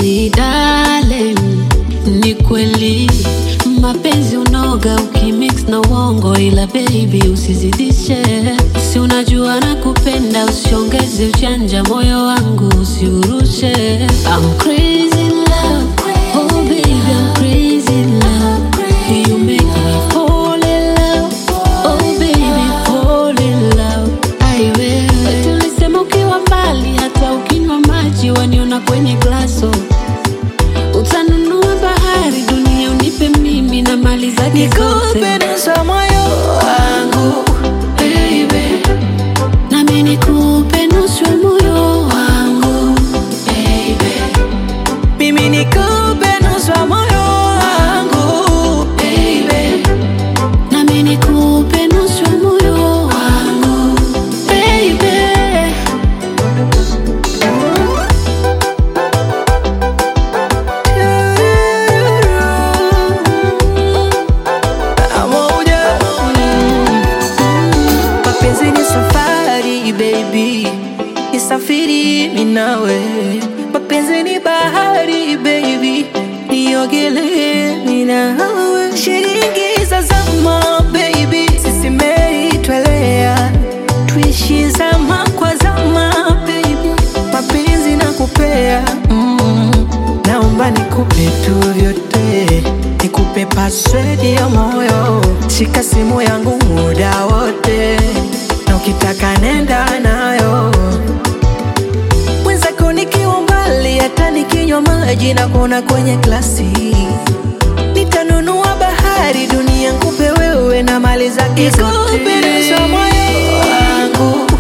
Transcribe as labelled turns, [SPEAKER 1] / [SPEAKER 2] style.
[SPEAKER 1] Baby darling, ni kweli mapenzi unoga ukimix na uongo, ila baby usizidishe. Si unajua nakupenda, usiongeze ujanja, moyo wangu usiurushe. I'm crazy in love, oh baby I'm crazy in love. You make me fall in love, oh baby fall in love. Ai wewe, tulisema ukiwa mbali, hata ukinywa maji waniona kwenye glaso. Utanunua bahari, dunia unipe mimi na mali zake zote.
[SPEAKER 2] Nikupe nusu ya moyo wangu
[SPEAKER 1] Baby, nami nikupe nusu ya moyo wangu baby,
[SPEAKER 2] mimi nikupe nusu ya moyo wangu
[SPEAKER 1] baby, nami nikupe nusu ya moyo wangu baby.
[SPEAKER 2] Pamoja. Mapenzi ni safari baby, nisafiri mimi nawe. Mapenzi ni bahari baby, niogelee mimi nawe. Shilingi za zama baby, sisi meli twelea, tuishi zama kwa zama baby, mapenzi nakupea mm. Naomba nikupe tu vyote, nikupe password ya moyo, shika simu yangu muda wote, na ukitaka nenda nayo. Mwenzako nikiwa mbali, hata nikinywa maji na kuona kwenye glasi, nitanunua bahari, dunia nikupe wewe na mali zake zote. Nikupe nusu ya moyo wangu